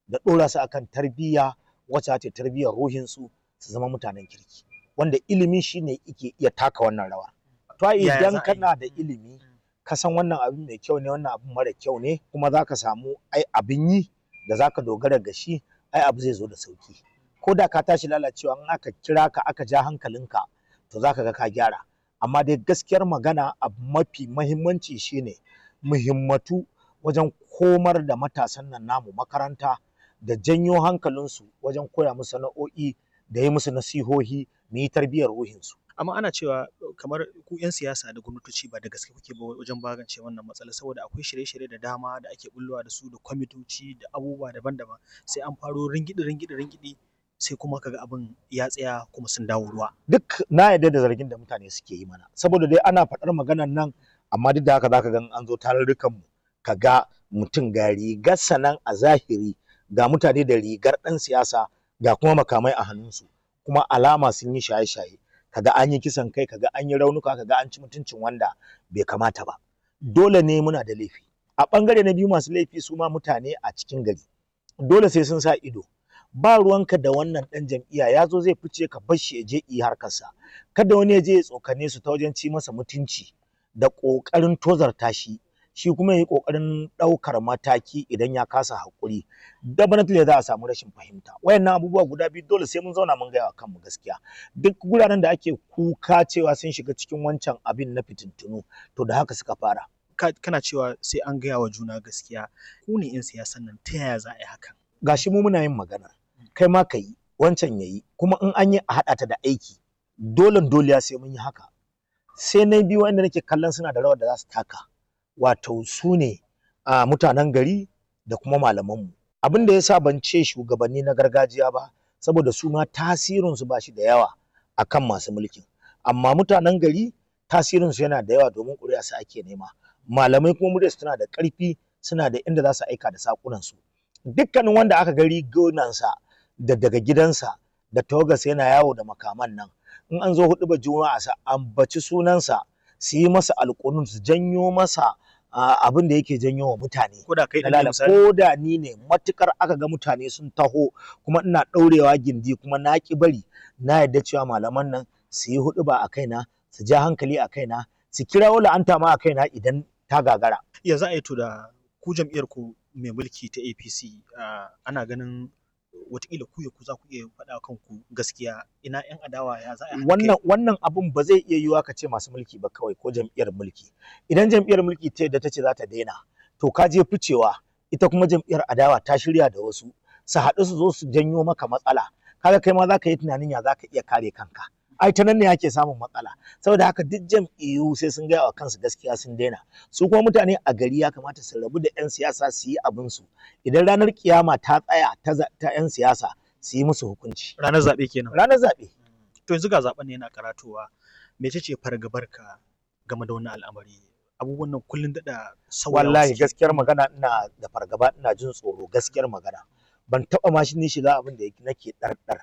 da ɗora su akan tarbiyya wacce ta tarbiyyar ruhinsu su zama mutanen kirki wanda ilimi shine yake iya taka wannan rawa to idan kana da ilimi ka san wannan abin mai kyau ne wannan abin mara kyau ne kuma za ka samu ai abin yi da za ka dogara ga shi ai abu zai zo da sauki ko da ka tashi lalacewa in aka kira ka aka ja hankalinka to za ka ga ka gyara amma dai gaskiyar magana abu mafi mahimmanci shine muhimmatu wajen komar da matasan nan namu makaranta da janyo hankalinsu wajen koya musu sana'o'i da yi musu nasihohi mu yi tarbiyyar ruhinsu amma ana cewa kamar ku 'yan siyasa da gwamnatoci ba da gaske kuke ba wajen magance wannan matsala saboda akwai shirye-shirye da dama da ake bullowa da su da kwamitoci da abubuwa daban-daban sai an faro ringidi ringidi ringidi sai kuma kaga abin ya tsaya kuma sun dawo ruwa duk na yarda da zargin da mutane suke yi mana saboda dai ana faɗar maganar nan amma duk da haka zaka ga an zo tarurrukan mu kaga mutum ga rigar nan a zahiri ga mutane da rigar ɗan siyasa ga kuma makamai a hannunsu kuma alama sun yi shaye-shaye kaga an yi kisan kai kaga an yi raunuka kaga an ci mutuncin wanda bai kamata ba dole ne muna da laifi a ɓangare na biyu masu laifi su ma mutane a cikin gari dole sai sun sa ido ba ruwanka da wannan ɗan jam'iyya ya zo zai fice ka bar shi ya je yi harkarsa kada wani ya je ya tsokane su ta wajen ci masa mutunci da ƙoƙarin tozarta shi shi kuma ya yi ƙoƙarin ɗaukar mataki idan ya kasa haƙuri definitely za a samu rashin fahimta wayannan abubuwa guda biyu dole sai mun zauna mun gaya wa kanmu gaskiya duk guraren da ake kuka cewa sun shiga cikin wancan abin na fitintunu to da haka suka fara kana cewa sai an gaya wa juna gaskiya ku ne 'yan siyasan nan ta yaya za a yi hakan gashi mu muna yin magana kai ma ka yi wancan ya yi kuma in an yi a haɗa ta da aiki dole dole sai mun yi haka sai na biyu wanda nake kallon suna da rawar da za su taka wato su ne a mutanen gari da kuma malamanmu abin da ya sa ban ce shugabanni na gargajiya ba saboda su ma tasirinsu ba shi da yawa akan masu mulkin amma mutanen gari tasirinsu yana da yawa domin ƙuri'a su ake nema malamai kuma muryarsu tana da ƙarfi suna da inda za su aika da saƙunansu dukkanin wanda aka gari gonansa da daga gidansa da tawagarsa yana yawo da makaman nan in an zo hudu ba juma'a sa ambaci sunansa su yi masa alƙunun su janyo masa abin da yake janyo wa mutane ko da kai da ko da ni ne matukar aka ga mutane sun taho kuma ina ɗaurewa gindi kuma na ki bari na yarda cewa malaman nan su yi hudu ba a kaina su ja hankali a kaina su kirawo la'anta ma a kaina idan ta gagara ya za a yi to da ku jam'iyyar ku mai mulki ta APC ana ganin watakila ku ya ku za ku iya faɗa kanku gaskiya ina yan adawa ya za a wannan wannan abun ba zai iya yiwuwa ka ce masu mulki ba kawai ko jam'iyyar mulki idan jam'iyyar mulki ta yadda ta ce za ta daina to ka je ficewa ita kuma jam'iyyar adawa ta shirya da wasu su haɗu su zo su janyo maka matsala kaga kai ma za ka yi tunanin ya za ka iya kare kanka ai ta nan ne ake samun matsala saboda haka duk jam'iyyu sai sun gaya wa kansu gaskiya sun daina su kuma mutane a gari ya kamata su rabu da 'yan siyasa su yi abin su idan ranar kiyama ta tsaya ta 'yan siyasa su yi musu hukunci ranar zaɓe kenan ranar zaɓe to yanzu ga zaɓen ne yana karatowa mece ce fargabar ka game da wannan al'amari abubuwan nan kullun daɗa sauyawa wallahi gaskiyar magana ina da fargaba ina jin tsoro gaskiyar magana ban taɓa ma shi shiga abin da nake ɗarɗar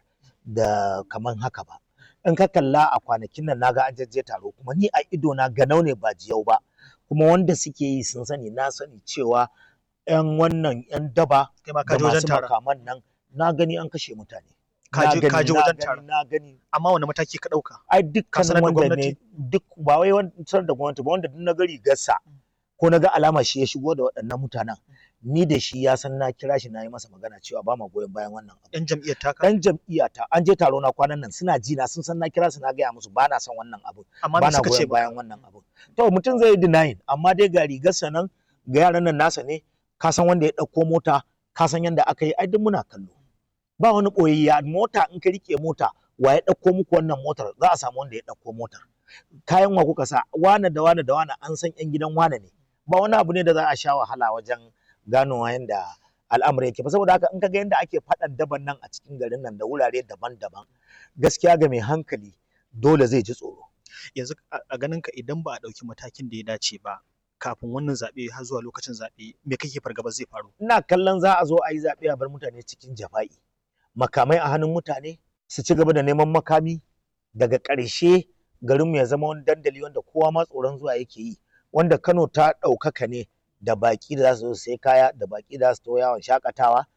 da kaman haka ba in ka kalla a kwanakin nan naga an jajje taro kuma ni a ido na ganau ne ba jiyau ba kuma wanda suke yi sun sani na sani cewa yan wannan yan daba kai ma ka da je wajen masu taron makaman nan na gani an kashe mutane ka je Na ka gani, je na wajen gani, taron na gani amma wani mataki ka ɗauka ai Ka sanar dukkan da wanda gwamnati? ne duk ba wai wancan da gwamnati ba wanda duk na gari gassa ko na ga alama shi ya shigo da waɗannan mutanen ni da shi ya san na kira shi na yi masa magana cewa ba ma goyon bayan wannan abu yan jam'iyyar taka dan jam'iyya ta an je taro na kwanan nan suna ji na sun san na kira su na gaya musu ba na son wannan abu amma ba me na suka ce goyon bayan wannan abu to mutum zai yi denying amma dai ga rigarsa nan ga yaran nan nasa ne ka san wanda ya ɗauko mota ka san yanda aka yi ai duk muna kallo ba wani ɓoyayya mota in ka rike mota wa ya ɗauko muku wannan motar za a samu wanda ya ɗauko motar kayan wa kuka sa wane da wane da wane an san yan gidan wane ne ba wani abu ne da za a sha wahala wajen ganowa yanda al'amari yake ba saboda haka in ka ga yanda ake faɗan daban nan a cikin garin nan da wurare daban-daban gaskiya ga mai hankali dole zai ji tsoro yanzu a a ganin ka idan ba a ɗauki matakin da ya dace ba kafin wannan zaɓe har zuwa lokacin zaɓe me kake fargaba zai faru ina kallon za a zo a yi zaɓe a bar mutane cikin jafa'i makamai a hannun mutane su ci gaba da neman makami daga ƙarshe garinmu ya zama wani dandali wanda kowa ma tsoron zuwa yake yi wanda Kano ta ɗaukaka ne da baƙi da za su zo su sai kaya da baƙi da za su to yawon shakatawa